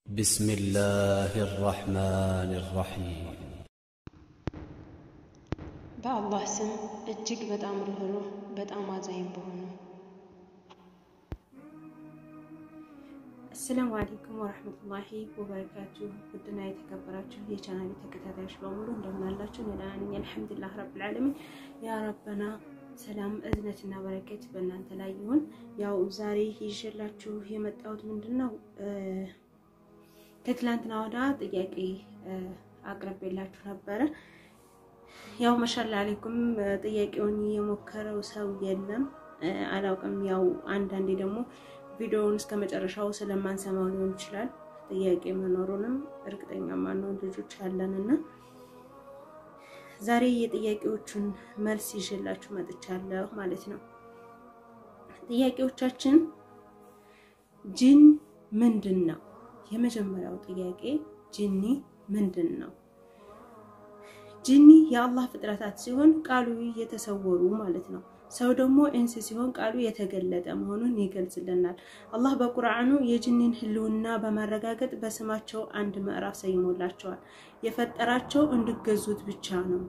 بسم الله الرحمن الرحيم በአላህ ስም እጅግ በጣም ርኅሩህ በጣም አዛኝ በሆነው። አሰላሙ አለይኩም ወረሕመቱላሂ ወበረካቱ። ውድና የተከበራችሁ የቻናል ተከታታዮች በሙሉ እንደምን አላችሁ? እኔ ደህና ነኝ አልሐምዱሊላህ ረብል ዓለሚን። ያ ረበና ሰላም እዝነትና በረከት በእናንተ ላይ ይሁን። ያው ዛሬ ይዤላችሁ የመጣሁት ምንድን ነው ከትላንትና ወዳ ጥያቄ አቅርቤላችሁ ነበረ። ያው መሻላ አለይኩም ጥያቄውን የሞከረው ሰው የለም አላውቅም። ያው አንዳንዴ ደግሞ ቪዲዮውን እስከ መጨረሻው ስለማንሰማው ሊሆን ይችላል። ጥያቄ መኖሩንም እርግጠኛ ማንሆን ልጆች አለንና ዛሬ የጥያቄዎቹን መልስ ይዤላችሁ መጥቻለሁ ማለት ነው። ጥያቄዎቻችን ጂን ምንድን ነው? የመጀመሪያው ጥያቄ ጂኒ ምንድን ነው? ጂኒ የአላህ ፍጥረታት ሲሆን ቃሉ የተሰወሩ ማለት ነው። ሰው ደግሞ እንስ ሲሆን ቃሉ የተገለጠ መሆኑን ይገልጽልናል። አላህ በቁርአኑ የጂኒን ህልውና በማረጋገጥ በስማቸው አንድ ምዕራፍ ሰይሞላቸዋል። የፈጠራቸው እንዲገዙት ብቻ ነው።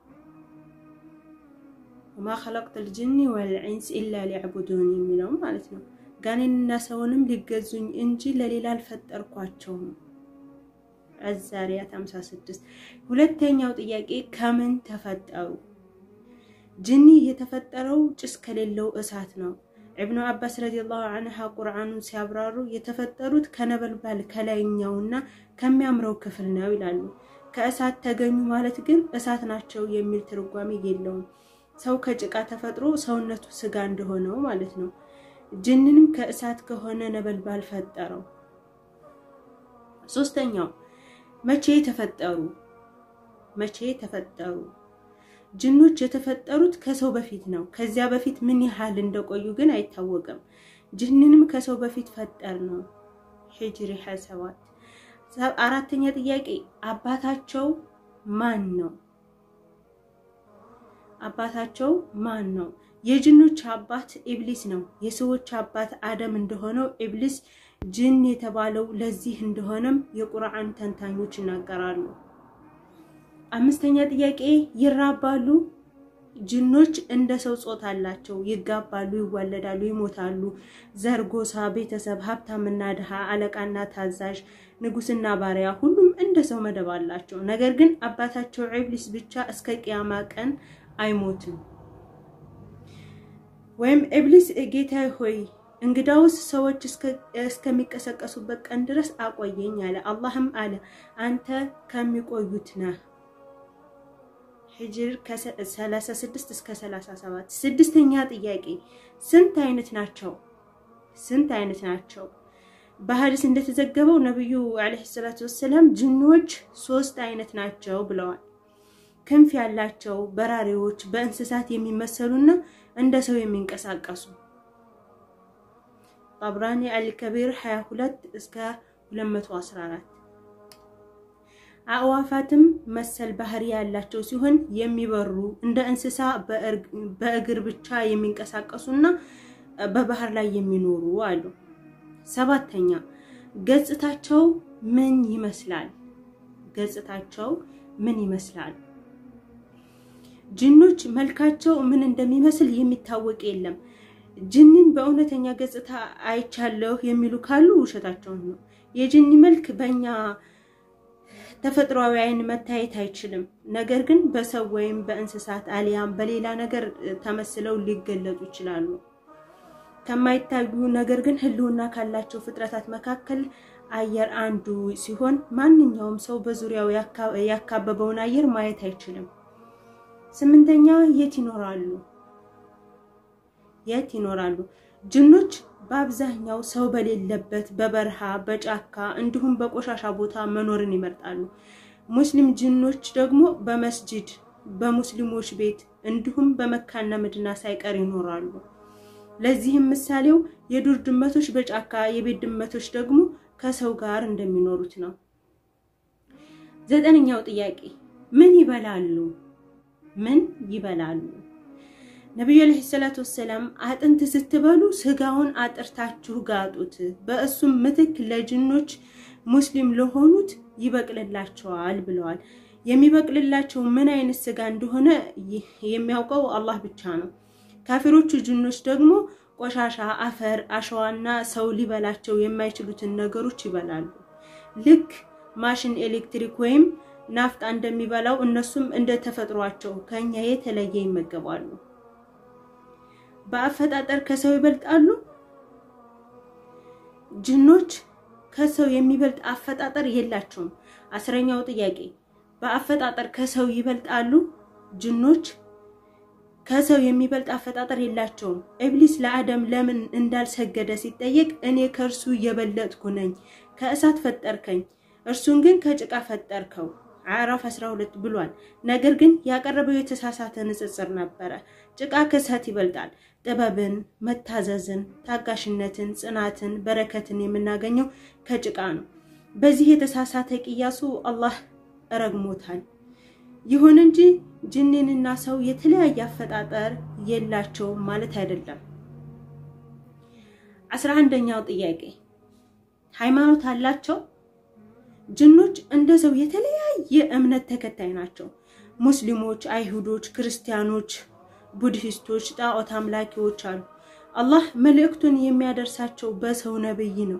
ወማ ኸለቅቱል ጂኒ ወልኢንስ ኢላ ሊዕቡዱን የሚለው ማለት ነው። ጋኔንና ሰውንም ሊገዙኝ እንጂ ለሌላ አልፈጠርኳቸውም። አዛሪያት 56 ሁለተኛው ጥያቄ ከምን ተፈጠሩ? ጅኒ የተፈጠረው ጭስ ከሌለው እሳት ነው። ኢብኑ አባስ ረዲየላሁ ዐንሃ ቁርአኑን ሲያብራሩ የተፈጠሩት ከነበልባል ከላይኛውና ከሚያምረው ክፍል ነው ይላሉ። ከእሳት ተገኙ ማለት ግን እሳት ናቸው የሚል ትርጓሜ የለውም። ሰው ከጭቃ ተፈጥሮ ሰውነቱ ስጋ እንደሆነው ማለት ነው። ጅንንም ከእሳት ከሆነ ነበልባል ፈጠረው። ሶስተኛው መቼ ተፈጠሩ? መቼ ተፈጠሩ? ጅኖች የተፈጠሩት ከሰው በፊት ነው። ከዚያ በፊት ምን ያህል እንደቆዩ ግን አይታወቅም። ጅንንም ከሰው በፊት ፈጠር ነው። ሂጅሪ 27 አራተኛ ጥያቄ አባታቸው ማን ነው? አባታቸው ማን ነው? የጅኖች አባት ኢብሊስ ነው። የሰዎች አባት አደም እንደሆነው ኢብሊስ ጅን የተባለው ለዚህ እንደሆነም የቁርአን ተንታኞች ይናገራሉ። አምስተኛ ጥያቄ ይራባሉ? ጅኖች እንደ ሰው ጾታ አላቸው። ይጋባሉ፣ ይዋለዳሉ፣ ይሞታሉ። ዘር፣ ጎሳ፣ ቤተሰብ፣ ሀብታምና ድሃ፣ አለቃና ታዛዥ፣ ንጉስና ባሪያ፣ ሁሉም እንደ ሰው መደብ አላቸው። ነገር ግን አባታቸው ኢብሊስ ብቻ እስከ ቅያማ ቀን አይሞትም። ወይም ኢብሊስ ጌታ ሆይ እንግዳውስ ሰዎች እስከሚቀሰቀሱበት ቀን ድረስ አቆየኝ አለ። አላህም አለ አንተ ከሚቆዩት ነህ። ሂጅር ከ36 እስከ 37። ስድስተኛ ጥያቄ ስንት አይነት ናቸው? ስንት አይነት ናቸው? በሐዲስ እንደተዘገበው ነብዩ አለይሂ ሰላቱ ወሰላም ጅኖች ሶስት አይነት ናቸው ብለዋል። ክንፍ ያላቸው በራሪዎች፣ በእንስሳት የሚመሰሉና እንደ ሰው የሚንቀሳቀሱ ጠብራኒ አልከቢር 22 እስከ 214 አእዋፋትም መሰል ባህሪ ያላቸው ሲሆን የሚበሩ እንደ እንስሳ በእግር ብቻ የሚንቀሳቀሱና በባህር ላይ የሚኖሩ አሉ። ሰባተኛ ገጽታቸው ምን ይመስላል? ገጽታቸው ምን ይመስላል? ጅኖች መልካቸው ምን እንደሚመስል የሚታወቅ የለም። ጅንን በእውነተኛ ገጽታ አይቻለሁ የሚሉ ካሉ ውሸታቸውን ነው። የጅኒ መልክ በእኛ ተፈጥሯዊ ዓይን መታየት አይችልም። ነገር ግን በሰው ወይም በእንስሳት አሊያም በሌላ ነገር ተመስለው ሊገለጡ ይችላሉ። ከማይታዩ ነገር ግን ሕልውና ካላቸው ፍጥረታት መካከል አየር አንዱ ሲሆን ማንኛውም ሰው በዙሪያው ያካበበውን አየር ማየት አይችልም። ስምንተኛ የት ይኖራሉ? የት ይኖራሉ? ጅኖች በአብዛኛው ሰው በሌለበት በበረሃ፣ በጫካ እንዲሁም በቆሻሻ ቦታ መኖርን ይመርጣሉ። ሙስሊም ጅኖች ደግሞ በመስጂድ፣ በሙስሊሞች ቤት እንዲሁም በመካና መዲና ሳይቀር ይኖራሉ። ለዚህም ምሳሌው የዱር ድመቶች በጫካ የቤት ድመቶች ደግሞ ከሰው ጋር እንደሚኖሩት ነው። ዘጠነኛው ጥያቄ ምን ይበላሉ? ምን ይበላሉ? ነቢዩ ዓለይሂ ሰላቱ ወሰላም አጥንት ስትበሉ ስጋውን አጥርታችሁ ጋጡት፣ በእሱም ምትክ ለጅኖች ሙስሊም ለሆኑት ይበቅልላቸዋል ብለዋል። የሚበቅልላቸው ምን አይነት ስጋ እንደሆነ የሚያውቀው አላህ ብቻ ነው። ካፊሮቹ ጅኖች ደግሞ ቆሻሻ፣ አፈር፣ አሸዋና ሰው ሊበላቸው የማይችሉትን ነገሮች ይበላሉ። ልክ ማሽን፣ ኤሌክትሪክ ወይም ናፍጣ እንደሚበላው እነሱም እንደ ተፈጥሯቸው ከኛ የተለየ ይመገባሉ። በአፈጣጠር ከሰው ይበልጣሉ። ጅኖች ከሰው የሚበልጥ አፈጣጠር የላቸውም። አስረኛው ጥያቄ በአፈጣጠር ከሰው ይበልጣሉ። ጅኖች ከሰው የሚበልጥ አፈጣጠር የላቸውም። ኢብሊስ ለአደም ለምን እንዳልሰገደ ሲጠየቅ እኔ ከእርሱ የበለጥኩ ነኝ፣ ከእሳት ፈጠርከኝ፣ እርሱን ግን ከጭቃ ፈጠርከው አዕራፍ 12 ብሏል። ነገር ግን ያቀረበው የተሳሳተ ንጽጽር ነበረ። ጭቃ ከእሳት ይበልጣል። ጥበብን፣ መታዘዝን፣ ታጋሽነትን፣ ጽናትን፣ በረከትን የምናገኘው ከጭቃ ነው። በዚህ የተሳሳተ ቅያሱ አላህ ረግሞታል። ይሁን እንጂ ጅኒንና ሰው የተለያየ አፈጣጠር የላቸውም ማለት አይደለም። አስራ አንደኛው ጥያቄ ሃይማኖት አላቸው? ጅኖች እንደ ሰው የተለያየ እምነት ተከታይ ናቸው። ሙስሊሞች፣ አይሁዶች፣ ክርስቲያኖች፣ ቡድሂስቶች፣ ጣዖት አምላኪዎች አሉ። አላህ መልእክቱን የሚያደርሳቸው በሰው ነብይ ነው።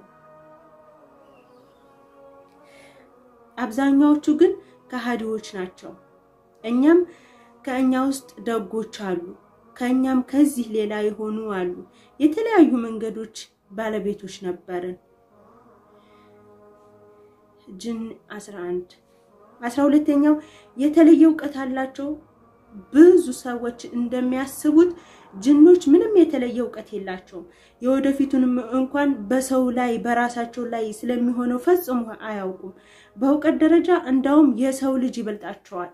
አብዛኛዎቹ ግን ከሃዲዎች ናቸው። እኛም ከእኛ ውስጥ ደጎች አሉ፣ ከእኛም ከዚህ ሌላ የሆኑ አሉ። የተለያዩ መንገዶች ባለቤቶች ነበርን። ጅን 11 አስራ ሁለተኛው የተለየ እውቀት አላቸው። ብዙ ሰዎች እንደሚያስቡት ጅኖች ምንም የተለየ እውቀት የላቸውም። የወደፊቱንም እንኳን በሰው ላይ በራሳቸው ላይ ስለሚሆነው ፈጽሞ አያውቁም። በእውቀት ደረጃ እንዳውም የሰው ልጅ ይበልጣቸዋል።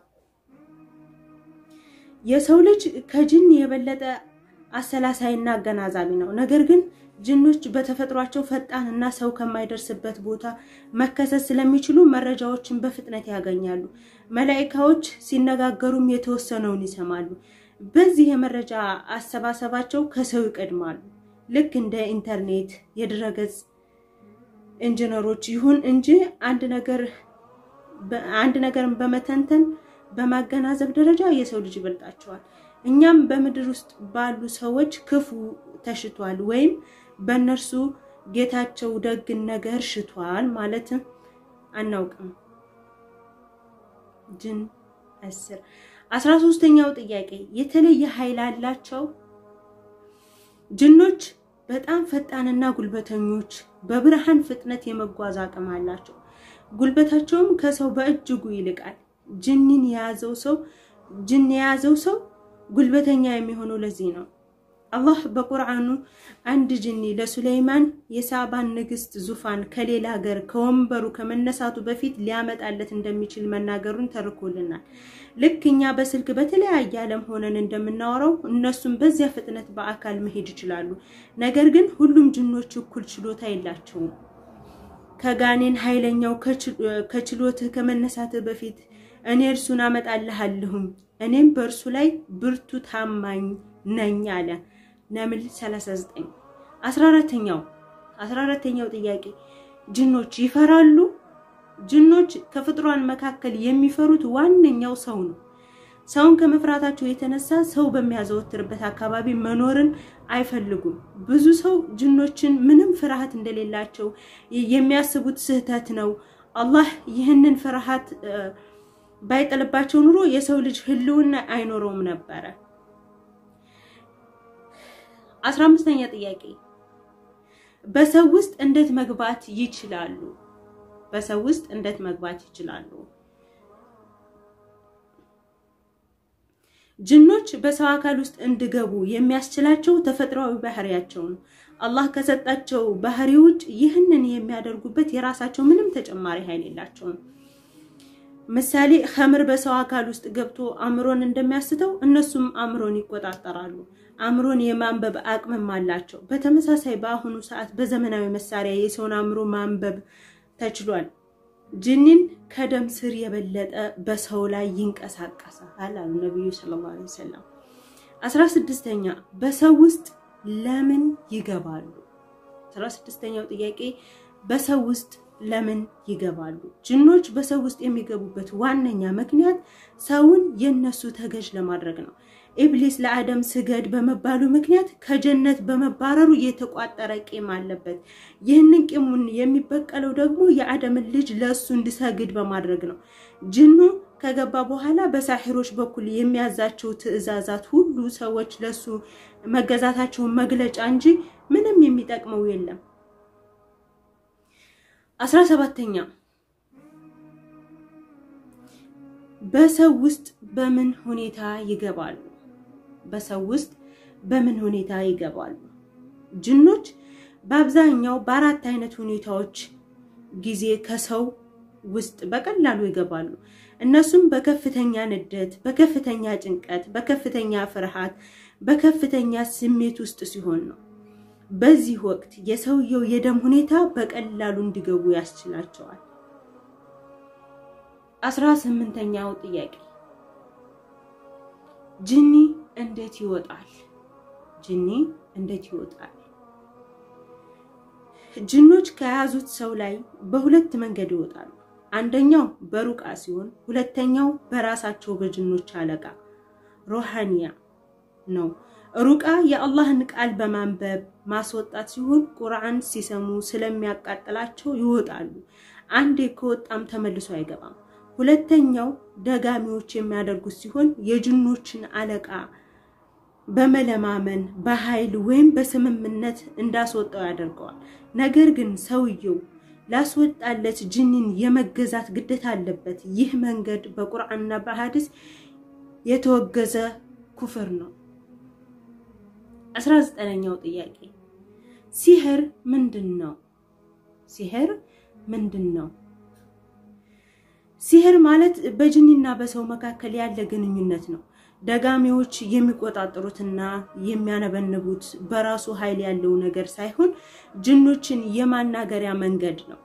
የሰው ልጅ ከጅን የበለጠ አሰላሳይና አገናዛቢ ነው። ነገር ግን ጅኖች በተፈጥሯቸው ፈጣን እና ሰው ከማይደርስበት ቦታ መከሰት ስለሚችሉ መረጃዎችን በፍጥነት ያገኛሉ። መላኢካዎች ሲነጋገሩም የተወሰነውን ይሰማሉ። በዚህ የመረጃ አሰባሰባቸው ከሰው ይቀድማሉ። ልክ እንደ ኢንተርኔት፣ የድረገጽ ኢንጂነሮች። ይሁን እንጂ አንድ ነገር አንድ ነገርን በመተንተን በማገናዘብ ደረጃ የሰው ልጅ ይበልጣቸዋል። እኛም በምድር ውስጥ ባሉ ሰዎች ክፉ ተሽቷል ወይም በእነርሱ ጌታቸው ደግን ነገር ሽቷል ማለት አናውቅም። ጅን አስር አስራ ሶስተኛው ጥያቄ የተለየ ኃይል አላቸው? ጅኖች በጣም ፈጣንና ጉልበተኞች፣ በብርሃን ፍጥነት የመጓዝ አቅም አላቸው። ጉልበታቸውም ከሰው በእጅጉ ይልቃል። ጅንን የያዘው ሰው ጅን የያዘው ሰው ጉልበተኛ የሚሆነው ለዚህ ነው። አላህ በቁርአኑ አንድ ጅኒ ለሱለይማን የሳባን ንግስት ዙፋን ከሌላ ሀገር ከወንበሩ ከመነሳቱ በፊት ሊያመጣለት እንደሚችል መናገሩን ተርኮልናል። ልክ እኛ በስልክ በተለያየ ዓለም ሆነን እንደምናወራው እነሱም በዚያ ፍጥነት በአካል መሄድ ይችላሉ። ነገር ግን ሁሉም ጅኖች እኩል ችሎታ የላቸውም። ከጋኔን ኃይለኛው ከችሎትህ ከመነሳትህ በፊት እኔ እርሱን አመጣልሃለሁም እኔም በእርሱ ላይ ብርቱ ታማኝ ነኝ አለ። ነምል 39 14ኛው 14ኛው ጥያቄ ጅኖች ይፈራሉ? ጅኖች ከፍጥሯን መካከል የሚፈሩት ዋነኛው ሰው ነው። ሰውን ከመፍራታቸው የተነሳ ሰው በሚያዘወትርበት አካባቢ መኖርን አይፈልጉም። ብዙ ሰው ጅኖችን ምንም ፍርሃት እንደሌላቸው የሚያስቡት ስህተት ነው። አላህ ይህንን ፍርሃት ባይጥልባቸው ኑሮ የሰው ልጅ ህልውና አይኖረውም ነበረ። አስራ አምስተኛ ጥያቄ በሰው ውስጥ እንዴት መግባት ይችላሉ? በሰው ውስጥ እንዴት መግባት ይችላሉ? ጅኖች በሰው አካል ውስጥ እንዲገቡ የሚያስችላቸው ተፈጥሯዊ ባህሪያቸው ነው። አላህ ከሰጣቸው ባህሪ ውጭ ይህንን የሚያደርጉበት የራሳቸው ምንም ተጨማሪ ኃይል የላቸውም። ምሳሌ ኸምር በሰው አካል ውስጥ ገብቶ አእምሮን እንደሚያስተው እነሱም አእምሮን ይቆጣጠራሉ። አእምሮን የማንበብ አቅምም አላቸው። በተመሳሳይ በአሁኑ ሰዓት በዘመናዊ መሳሪያ የሰውን አእምሮ ማንበብ ተችሏል። ጅኒን ከደም ስር የበለጠ በሰው ላይ ይንቀሳቀሳል አሉ ነቢዩ ሰለላሁ ዐለይሂ ወሰለም። አስራ ስድስተኛ በሰው ውስጥ ለምን ይገባሉ? አስራ ስድስተኛው ጥያቄ በሰው ውስጥ ለምን ይገባሉ? ጅኖች በሰው ውስጥ የሚገቡበት ዋነኛ ምክንያት ሰውን የነሱ ተገዥ ለማድረግ ነው። ኢብሊስ ለአደም ስገድ በመባሉ ምክንያት ከጀነት በመባረሩ የተቋጠረ ቂም አለበት። ይህንን ቂሙን የሚበቀለው ደግሞ የአደምን ልጅ ለእሱ እንዲሰግድ በማድረግ ነው። ጅኑ ከገባ በኋላ በሳሒሮች በኩል የሚያዛቸው ትዕዛዛት ሁሉ ሰዎች ለሱ መገዛታቸውን መግለጫ እንጂ ምንም የሚጠቅመው የለም። አስራ ሰባተኛ በሰው ውስጥ በምን ሁኔታ ይገባሉ? በሰው ውስጥ በምን ሁኔታ ይገባሉ? ጅኖች በአብዛኛው በአራት አይነት ሁኔታዎች ጊዜ ከሰው ውስጥ በቀላሉ ይገባሉ። እነሱም በከፍተኛ ንደት፣ በከፍተኛ ጭንቀት፣ በከፍተኛ ፍርሃት፣ በከፍተኛ ስሜት ውስጥ ሲሆን ነው። በዚህ ወቅት የሰውየው የደም ሁኔታ በቀላሉ እንዲገቡ ያስችላቸዋል። አስራ ስምንተኛው ጥያቄ ጅኒ እንዴት ይወጣል? ጅኒ እንዴት ይወጣል? ጅኖች ከያዙት ሰው ላይ በሁለት መንገድ ይወጣሉ። አንደኛው በሩቃ ሲሆን ሁለተኛው በራሳቸው በጅኖች አለቃ ሮሃኒያ ነው። ሩቃ የአላህን ቃል በማንበብ ማስወጣት ሲሆን ቁርአን ሲሰሙ ስለሚያቃጥላቸው ይወጣሉ። አንዴ ከወጣም ተመልሶ አይገባም። ሁለተኛው ደጋሚዎች የሚያደርጉት ሲሆን የጅኖችን አለቃ በመለማመን በኃይል ወይም በስምምነት እንዳስወጣው ያደርገዋል። ነገር ግን ሰውየው ላስወጣለት ጅኒን የመገዛት ግዴታ አለበት። ይህ መንገድ በቁርአንና በሐዲስ የተወገዘ ኩፍር ነው። አስራ ዘጠነኛው ጥያቄ ሲህር ምንድን ነው? ሲህር ምንድን ነው? ሲህር ማለት በጅኒና በሰው መካከል ያለ ግንኙነት ነው። ደጋሚዎች የሚቆጣጠሩትና የሚያነበንቡት በራሱ ኃይል ያለው ነገር ሳይሆን ጅኖችን የማናገሪያ መንገድ ነው።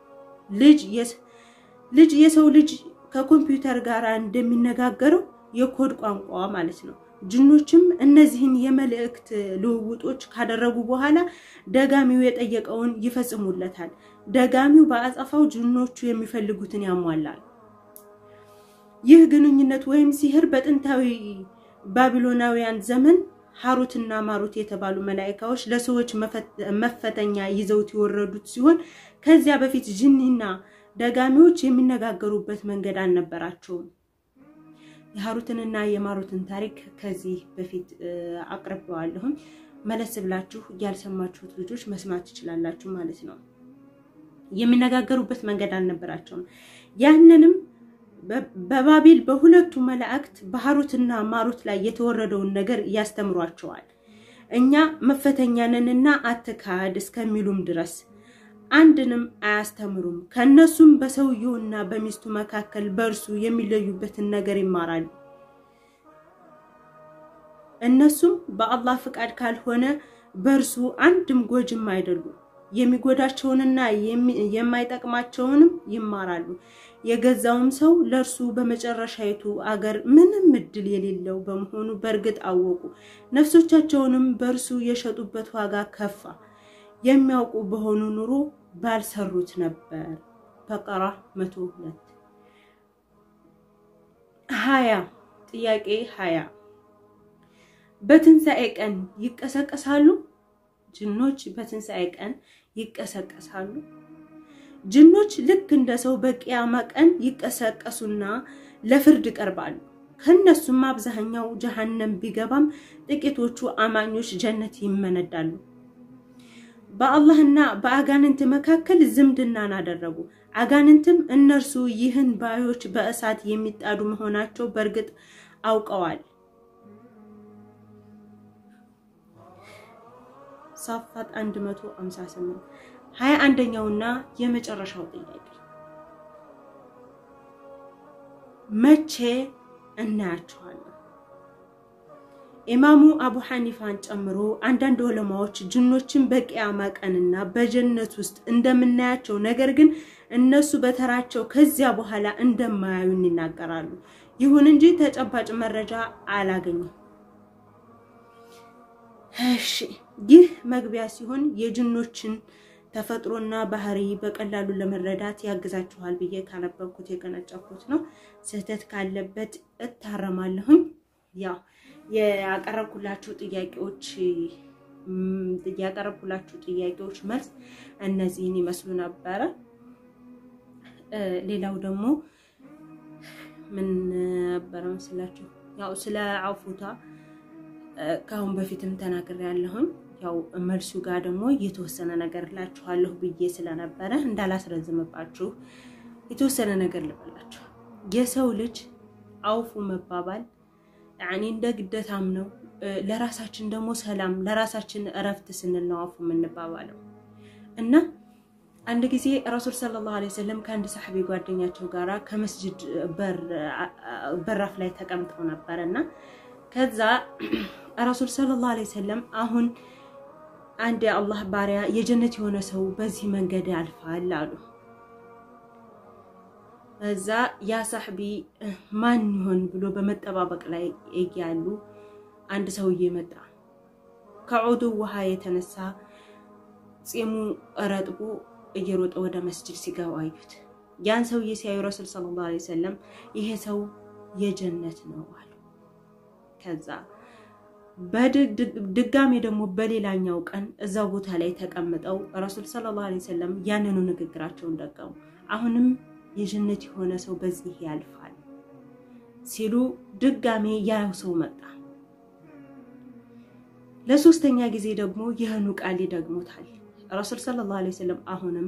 ልጅ የሰው ልጅ ከኮምፒውተር ጋር እንደሚነጋገረው የኮድ ቋንቋ ማለት ነው። ጅኖችም እነዚህን የመልእክት ልውውጦች ካደረጉ በኋላ ደጋሚው የጠየቀውን ይፈጽሙለታል። ደጋሚው በአጸፋው ጅኖቹ የሚፈልጉትን ያሟላል። ይህ ግንኙነት ወይም ሲህር በጥንታዊ ባቢሎናውያን ዘመን ሀሩትና ማሩት የተባሉ መላኢካዎች ለሰዎች መፈተኛ ይዘውት የወረዱት ሲሆን ከዚያ በፊት ጅኒና ደጋሚዎች የሚነጋገሩበት መንገድ አልነበራቸውም። የሀሩትንና የማሩትን ታሪክ ከዚህ በፊት አቅርበዋለሁም። መለስ ብላችሁ ያልሰማችሁት ልጆች መስማት ትችላላችሁ ማለት ነው። የሚነጋገሩበት መንገድ አልነበራቸውም። ያንንም በባቢል በሁለቱ መላእክት በሀሩትና ማሩት ላይ የተወረደውን ነገር ያስተምሯቸዋል። እኛ መፈተኛንንና አትካድ እስከሚሉም ድረስ አንድንም አያስተምሩም። ከነሱም በሰውየውና በሚስቱ መካከል በእርሱ የሚለዩበትን ነገር ይማራሉ። እነሱም በአላህ ፍቃድ ካልሆነ በእርሱ አንድም ጎጅም አይደሉም። የሚጎዳቸውንና የማይጠቅማቸውንም ይማራሉ። የገዛውም ሰው ለእርሱ በመጨረሻይቱ አገር ምንም እድል የሌለው በመሆኑ በእርግጥ አወቁ። ነፍሶቻቸውንም በእርሱ የሸጡበት ዋጋ ከፋ። የሚያውቁ በሆኑ ኑሮ ባልሰሩት ነበር። በቀራ መቶ ሁለት ሀያ ጥያቄ ሀያ በትንሣኤ ቀን ይቀሰቀሳሉ? ጅኖች በትንሣኤ ቀን ይቀሰቀሳሉ? ጅኖች ልክ እንደ ሰው በቂያማ ቀን ይቀሰቀሱና ለፍርድ ይቀርባሉ። ከነሱም አብዛኛው ጀሃነም ቢገባም ጥቂቶቹ አማኞች ጀነት ይመነዳሉ። በአላህና በአጋንንት መካከል ዝምድናን አደረጉ። አጋንንትም እነርሱ ይህን ባዮች በእሳት የሚጣዱ መሆናቸው በእርግጥ አውቀዋል። ሳፋት 158 ሀያ አንደኛውና የመጨረሻው ጥያቄ መቼ እናያቸዋለን? ኢማሙ አቡ ሐኒፋን ጨምሮ አንዳንድ ዑለማዎች ጅኖችን በቂያማ ቀንና በጀነት ውስጥ እንደምናያቸው ነገር ግን እነሱ በተራቸው ከዚያ በኋላ እንደማያዩን ይናገራሉ። ይሁን እንጂ ተጨባጭ መረጃ አላገኘም። እሺ፣ ይህ መግቢያ ሲሆን የጅኖችን ተፈጥሮና ባህሪ በቀላሉ ለመረዳት ያግዛችኋል ብዬ ካነበብኩት የቀነጨኩት ነው። ስህተት ካለበት እታረማለሁኝ። ያው ያቀረብኩላችሁ ጥያቄዎች ያቀረብኩላችሁ ጥያቄዎች መልስ እነዚህን ይመስሉ ነበረ። ሌላው ደግሞ ምን ነበረ መስላችሁ? ያው ስለ አውፉታ ከአሁን በፊትም ተናግሬ ያለሁኝ። ያው መልሱ ጋር ደግሞ የተወሰነ ነገር እላችኋለሁ ብዬ ስለነበረ እንዳላስረዝምባችሁ የተወሰነ ነገር ልበላችሁ። የሰው ልጅ አውፉ መባባል ያኔ እንደ ግደታም ነው። ለራሳችን ደግሞ ሰላም፣ ለራሳችን እረፍት ስንል ነው አውፉ የምንባባለው እና አንድ ጊዜ ረሱል ሰለላሁ ዐለይሂ ወሰለም ከአንድ ሳሕቢ ጓደኛቸው ጋራ ከመስጅድ በራፍ ላይ ተቀምጠው ነበር እና ከዛ ረሱል ሰለላሁ ዐለይሂ ወሰለም አሁን አንድ የአላህ ባሪያ የጀነት የሆነ ሰው በዚህ መንገድ ያልፋል አሉ። እዛ ያ ሳሕቢ ማን ይሆን ብሎ በመጠባበቅ ላይ እያሉ አንድ ሰውዬ መጣ። ከዑዱ ውሃ የተነሳ ፂሙ ረጥቦ እየሮጠ ወደ መስጅድ ሲገባ አዩት። ያን ሰውዬ ሲያዩ ረሱል ሰለላሁ ዐለይሂ ወሰለም ይሄ ሰው የጀነት ነው አሉ። ከዛ በድጋሜ ደግሞ በሌላኛው ቀን እዛው ቦታ ላይ ተቀምጠው ረሱል ሰለላሁ ዐለይሂ ወሰለም ያንኑ ንግግራቸውን ደገሙ። አሁንም የጀነት የሆነ ሰው በዚህ ያልፋል ሲሉ ድጋሜ ያው ሰው መጣ። ለሶስተኛ ጊዜ ደግሞ ይህኑ ቃል ይደግሙታል። ረሱል ሰለላሁ ዐለይሂ ወሰለም አሁንም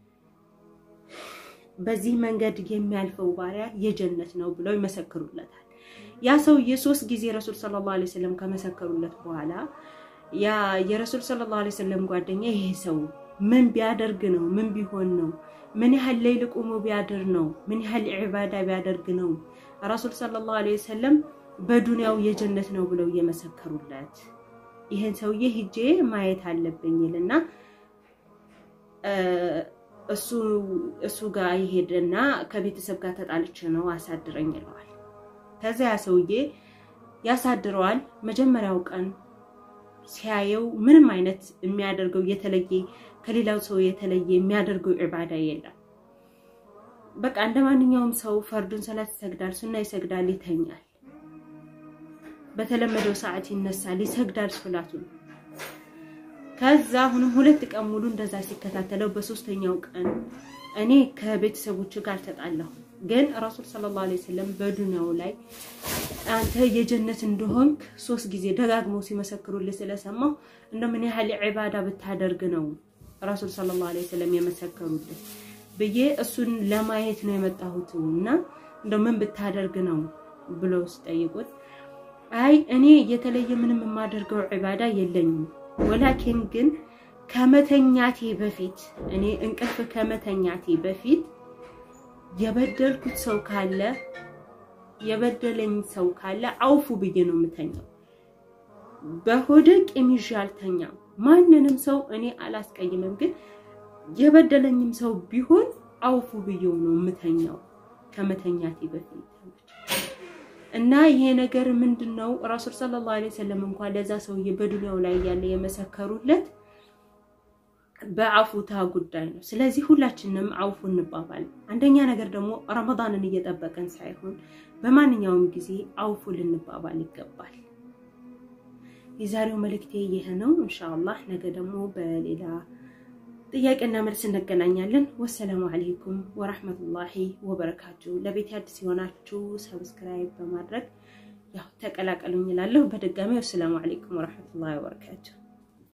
በዚህ መንገድ የሚያልፈው ባሪያ የጀነት ነው ብለው ይመሰክሩለታል። ያ ሰውዬ ሶስት ጊዜ ረሱል ሰለላሁ ዐለይሂ ወሰለም ከመሰከሩለት በኋላ ያ የረሱል ሰለላሁ ዐለይሂ ወሰለም ጓደኛ ይሄ ሰው ምን ቢያደርግ ነው? ምን ቢሆን ነው? ምን ያህል ሌሊት ቁሞ ቢያድር ነው? ምን ያህል ዒባዳ ቢያደርግ ነው? ረሱል ሰለላሁ ዐለይሂ ወሰለም በዱንያው የጀነት ነው ብለው እየመሰከሩለት ይህን ሰውዬ ሂጄ ማየት አለብኝ ይልና እሱ ጋር ይሄድና ከቤተሰብ ጋር ተጣልቼ ነው አሳድረኝ ይለዋል። ከዛ ያ ሰውዬ ያሳድረዋል። መጀመሪያው ቀን ሲያየው ምንም አይነት የሚያደርገው የተለየ ከሌላው ሰው የተለየ የሚያደርገው ዒባዳ የለም። በቃ እንደ ማንኛውም ሰው ፈርዱን ሰላት ይሰግዳል፣ ሱና ይሰግዳል፣ ይተኛል። በተለመደው ሰዓት ይነሳል፣ ይሰግዳል ሶላቱን። ከዛ አሁንም ሁለት ቀን ሙሉ እንደዛ ሲከታተለው በሶስተኛው ቀን እኔ ከቤተሰቦች ጋር ተጣላሁ፣ ግን ረሱል ሰለላሁ ዐለይሂ ወሰለም በዱንያው ላይ አንተ የጀነት እንደሆንክ ሶስት ጊዜ ደጋግመው ሲመሰክሩልህ ስለሰማሁ እንደምን ያህል ዒባዳ ብታደርግ ነው ረሱል ሰለላሁ ዐለይሂ ወሰለም የመሰከሩልህ ብዬ እሱን ለማየት ነው የመጣሁት እና እንደምን ብታደርግ ነው ብለው ሲጠይቁት አይ እኔ የተለየ ምንም የማደርገው ዒባዳ የለኝም ወላኪን ግን ከመተኛቴ በፊት እኔ እንቅልፍ ከመተኛቴ በፊት የበደልኩት ሰው ካለ የበደለኝ ሰው ካለ አውፉ ብዬ ነው የምተኛው። በሆደ ቂም ይዤ አልተኛም። ማንንም ሰው እኔ አላስቀይምም፣ ግን የበደለኝም ሰው ቢሆን አውፉ ብዬው ነው የምተኛው ከመተኛቴ በፊት እና ይሄ ነገር ምንድን ነው? ረሱል ሰለላሁ ዐለይሂ ወሰለም እንኳን ለዛ ሰውዬ በዱንያው ላይ ያለ የመሰከሩለት በአፉታ ጉዳይ ነው። ስለዚህ ሁላችንም አውፉ እንባባል። አንደኛ ነገር ደግሞ ረመዳንን እየጠበቀን ሳይሆን በማንኛውም ጊዜ አውፉ ልንባባል ይገባል። የዛሬው መልእክቴ ይህ ነው። ኢንሻአላህ ነገ ደግሞ በሌላ ጥያቄና መልስ እንገናኛለን። ወሰላሙ አለይኩም ወራህመቱላሂ ወበረካቱ። ለቤት አዲስ የሆናችሁ ሰብስክራይብ በማድረግ ያው ተቀላቀሉኝ እላለሁ። በድጋሚ ወሰላሙ አለይኩም ወራህመቱላሂ ወበረካቱ።